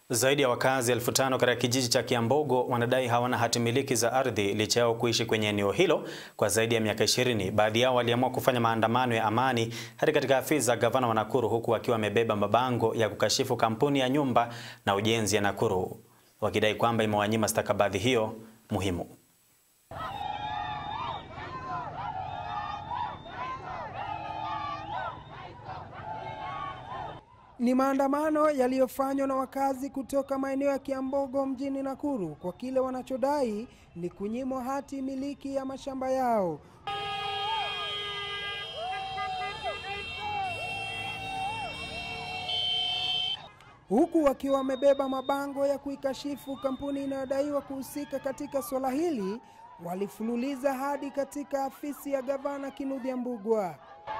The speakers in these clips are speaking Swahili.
Zaidi ya wakazi elfu tano katika kijiji cha Kiambogo wanadai hawana hati miliki za ardhi licha yao kuishi kwenye eneo hilo kwa zaidi ya miaka 20. Baadhi yao waliamua kufanya maandamano ya amani hadi katika afisi za gavana wa Nakuru huku wakiwa wamebeba mabango ya kukashifu kampuni ya nyumba na ujenzi ya Nakuru wakidai kwamba imewanyima stakabadhi hiyo muhimu. Ni maandamano yaliyofanywa na wakazi kutoka maeneo ya Kiambogo mjini Nakuru kwa kile wanachodai ni kunyimwa hati miliki ya mashamba yao. Huku wakiwa wamebeba mabango ya kuikashifu kampuni inayodaiwa kuhusika katika swala hili, walifululiza hadi katika afisi ya gavana Kinuthia Mbugua.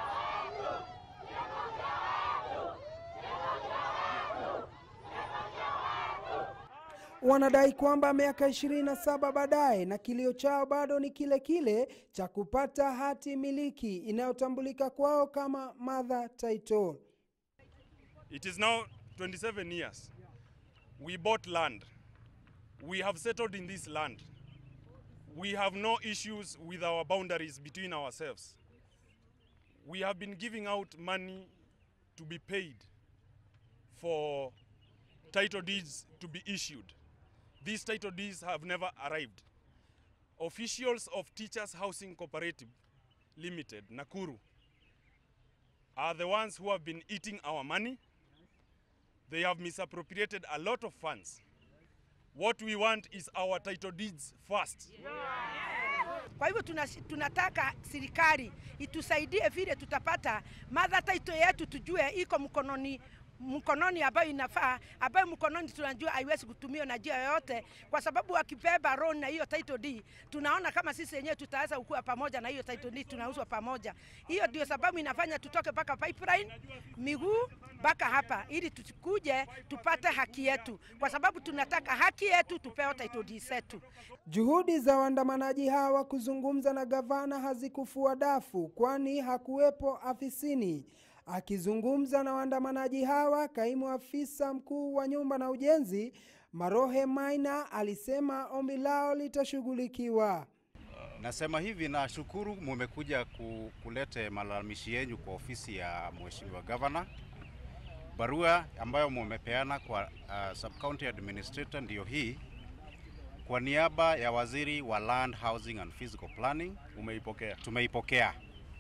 Wanadai kwamba miaka 27 baadaye na kilio chao bado ni kile kile cha kupata hati miliki inayotambulika kwao kama mother title. It is now 27 years. We bought land. We have settled in this land. We have no issues with our boundaries between ourselves. We have been giving out money to be paid for title deeds to be issued. These title deeds have never arrived. Officials of Teachers Housing Cooperative Limited, Nakuru, are the ones who have been eating our money. They have misappropriated a lot of funds. What we want is our title deeds first. Kwa hivyo tunataka serikali itusaidie vile tutapata mother title yetu, tujue iko mkononi mkononi ambayo inafaa, ambayo mkononi tunajua haiwezi kutumiwa na njia yoyote, kwa sababu wakibeba loan na hiyo title deed, tunaona kama sisi wenyewe tutaweza kukua pamoja na hiyo title deed, tunauzwa pamoja. Hiyo ndio sababu inafanya tutoke mpaka pipeline miguu mpaka hapa, ili tukuje tupate haki yetu, kwa sababu tunataka haki yetu, tupewe title deed zetu. Juhudi za waandamanaji hawa kuzungumza na gavana hazikufua dafu, kwani hakuwepo afisini. Akizungumza na waandamanaji hawa, kaimu afisa mkuu wa nyumba na ujenzi Marohe Maina alisema ombi lao litashughulikiwa. Nasema hivi, nashukuru mumekuja kulete malalamishi yenu kwa ofisi ya mheshimiwa gavana. Barua ambayo mumepeana kwa uh, sub county administrator ndiyo hii, kwa niaba ya waziri wa land housing and physical planning. Umeipokea? Tumeipokea.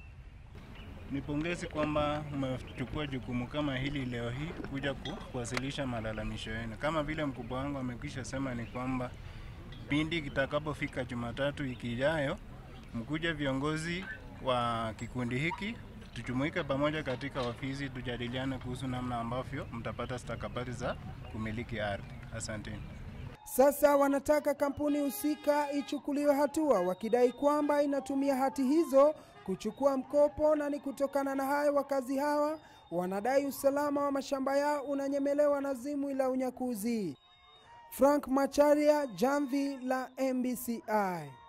Ni pongezi kwamba umechukua jukumu kama hili leo hii kuja kuwasilisha malalamisho yenu. Kama vile mkubwa wangu amekwisha sema, ni kwamba pindi kitakapofika Jumatatu wiki ijayo, mkuja viongozi wa kikundi hiki tujumuike pamoja katika ofisi, tujadiliane kuhusu namna ambavyo mtapata stakabadhi za kumiliki ardhi. Asanteni. Sasa wanataka kampuni husika ichukuliwe hatua, wakidai kwamba inatumia hati hizo kuchukua mkopo, na ni kutokana na hayo wakazi hawa wanadai usalama wa mashamba yao unanyemelewa na zimwi la unyakuzi. Frank Macharia, Jamvi la MBCI.